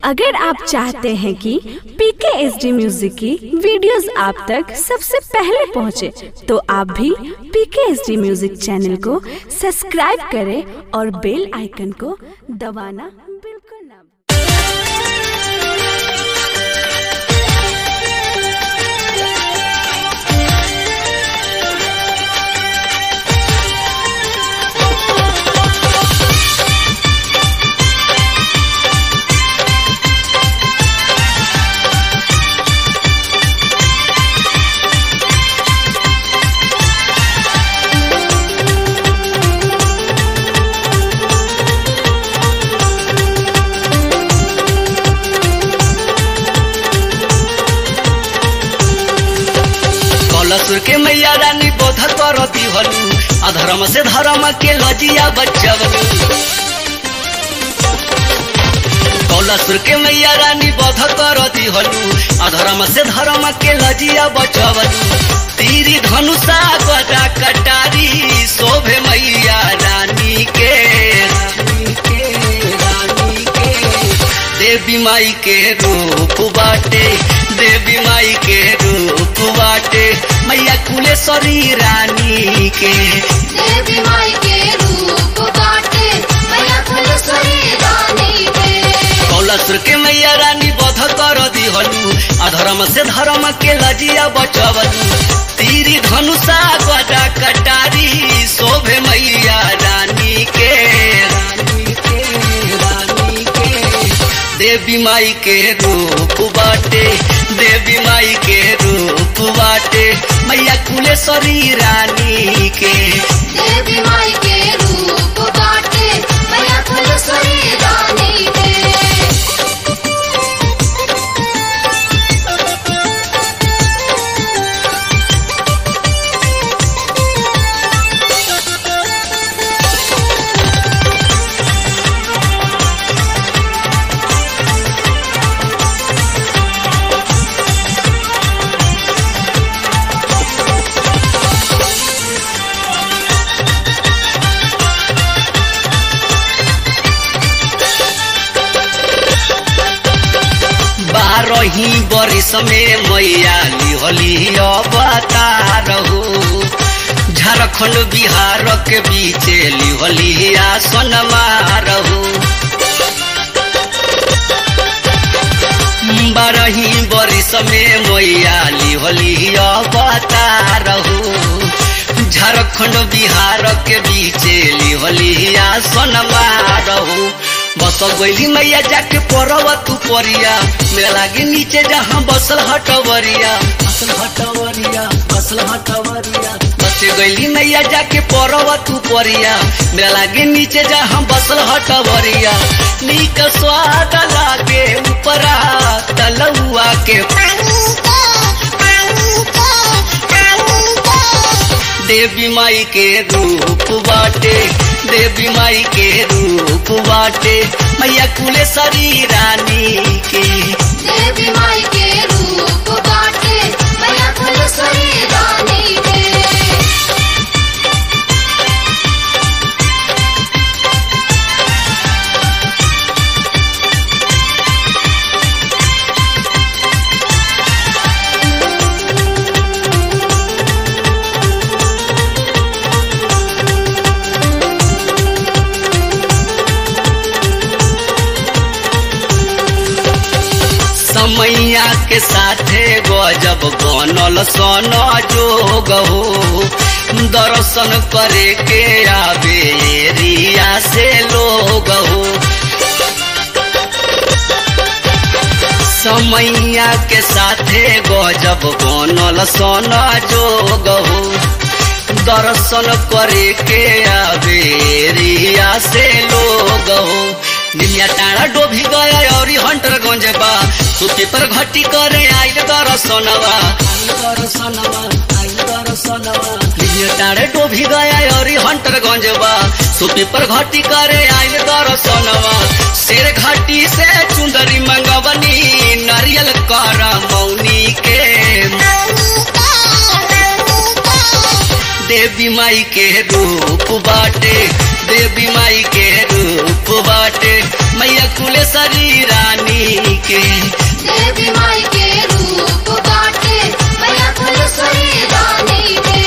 अगर आप चाहते हैं कि पीके एस डी म्यूजिक की वीडियोस आप तक सबसे पहले पहुंचे, तो आप भी PK S D music channel को सब्सक्राइब करें और बेल आइकन को दबाना बिल्कुल ना भूलें। कलसुर के मैया रानी बोध कर दिहलू अधर्म से धर्म के लजिया बचवलू कलसुर के मैया रानी बोध कर दिहलू अधर्म से धर्म के लजिया बचवलू तीरी धनुषा गदा कटारी शोभे मैया रानी के रानी के रानी के देवी माई के रूप बाटे देवी माई के रूप बाटे मैया कुलेश्वरी रानी के देवी माई के रूप बाटे मैया फुलसरी रानी के कौलसुर के मैया रानी बध कर दिहलू अधर्म से धर्म के लजिया बचवलू तीरी धनुषा गदा कटारी शोभे मैया रानी के रानी के रानी के देवी माई के रूप बाटे देवी माई के रूप बाटे मैया कुलेश्वरी रानी के देवी माई के रूप बाटे मैया फुलसरी रानी के बारही बरिस में मैया लिहली अवतार हो झारखंड बिहार के बीच लिहली आसन मारहू बारही बरिस में मैया लिहली अवतार हो झारखंड बिहार के बीच लिहली आसन मारहू बस गैली मैया जाके पड़ब तू परिया मेरा लागे नीचे जहाँ बसल हटवरिया बसल हटवरिया बसल हटवरिया बस गैली मैया जाके पड़ब तू परिया मेरा लागे नीचे जहाँ बसल हटवरिया नीक स्वाद लागे ऊपरा तलुआ के देवी माई के रूप बाटे देवी माई के रूप बाटे मैया कुलेश्वरी रानी के देवी माई के रूप बाटे मैया फुलसरी रानी के समैया के साथे गजब बनल सन जोग हो दर्शन करे के आवे एरिया से लोग हो समैया के साथे गजब बनल सन जोग हो दर्शन करे के आवे एरिया से लोग हो निमिया टाड़ा डोभी गया और हंटर गंजबा सुती पर घटी करे आइल दर्शनवा आइल दर्शनवा आइल दर्शनवा निमिया टाड़े डोभी गया और हंटर गंजबा सुती पर घटी करे आइल दर्शनवा शेर घाटी से चुंदरी मंगवनी नारियल कर मौनी के देवी माई के रूप बाटे देवी माई के रूप बाटे मैया कुलेश्वरी रानी के देवी माई के रूप बाटे मैया फुलसुरी रानी के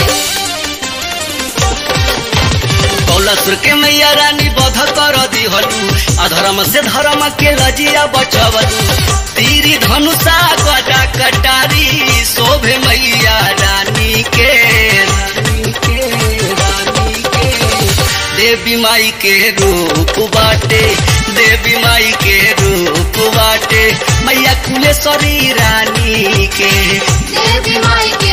कौलसुर के मैया रानी बध कर दिहलू अधर्म से धर्म के लजिया बचवलू तीरी धनुषा गदा कटारी शोभे मैया रानी के रानी के रानी के देवी माई के रूप बाटे देवी माई के रूप बाटे मैया कुलेश्वरी रानी के देवी माई के